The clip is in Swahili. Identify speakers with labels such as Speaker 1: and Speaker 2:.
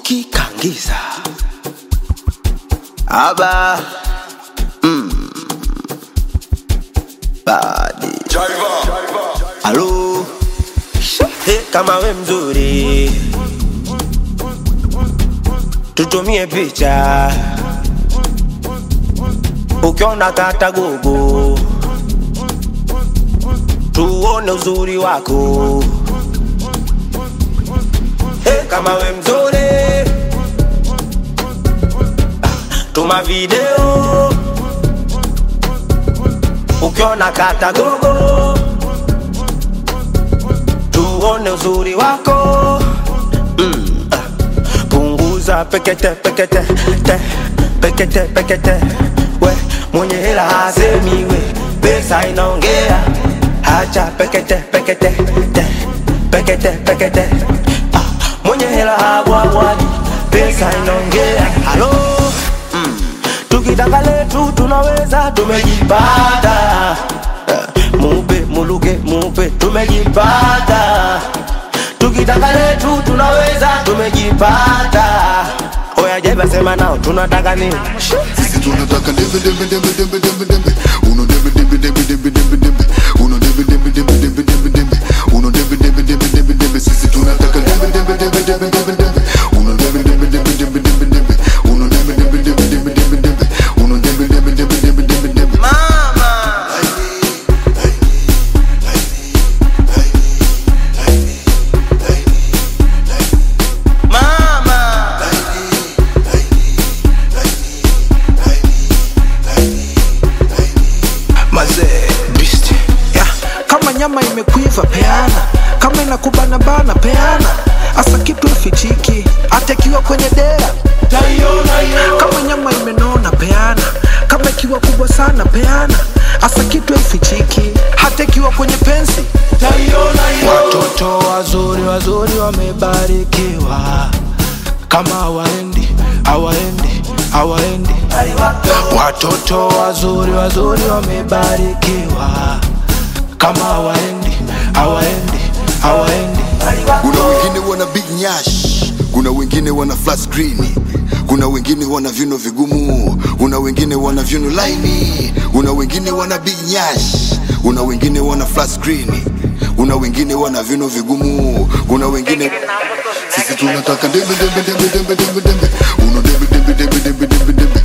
Speaker 1: tukikangiza aba mm. badi alo hey, kama we mzuri tutumie picha ukiona kata gogo tuone uzuri wako hey, kama we mzuri tuma video ukiona kata gogo tuone uzuri wako mm. ah. punguza pekete pekete te pekete pekete we mwenye hela hasemi we pesa inaongea hacha pekete pekete te pekete pekete ah. mwenye hela habwabwadi pesa inaongea halo mm. tukitaka letu tunaweza tumejipata Eh, mupe muluke mupe tumejipata tukitaka letu tunaweza tumejipata oya jeba sema nao tunataka nini
Speaker 2: Sisi tunataka dembe dembe dembe dembe dembe dembe Uno dembe dembe dembe dembe dembe dembe Uno dembe dembe dembe dembe dembe dembe Uno dembe dembe dembe dembe dembe Sisi tunataka dembe dembe dembe dembe dembe dembe Uno dembe dembe dembe dembe dembe dembe Uno dembe dembe dembe dembe dembe dembe Uno dembe dembe dembe dembe dembe dembe
Speaker 1: mama mama
Speaker 3: mazee beast yeah. kama nyama imekuiva peana kama inakubana bana peana hasa kitu ifichiki hata ikiwa kwenye dera kama nyama imenona peana kama ikiwa kubwa sana peana hasa kitu ifichiki hata ikiwa kwenye pensi watoto wazuri wazuri wamebarikiwa kama hawaendi hawaendi hawaendi watoto wazuri wazuri wamebarikiwa kama hawaendi hawaendi hawaendi
Speaker 2: Kuna wengine wana big nyash Kuna wengine wana flat screen Kuna wengine wana viuno vigumu Kuna wengine wana viuno laini Kuna wengine wana big nyash Kuna wengine wana flat screen Kuna wengine wana viuno vigumu Kuna wengine Sisi tunataka dembe dembe dembe dembe dembe dembe Uno dembe dembe dembe dembe dembe dembe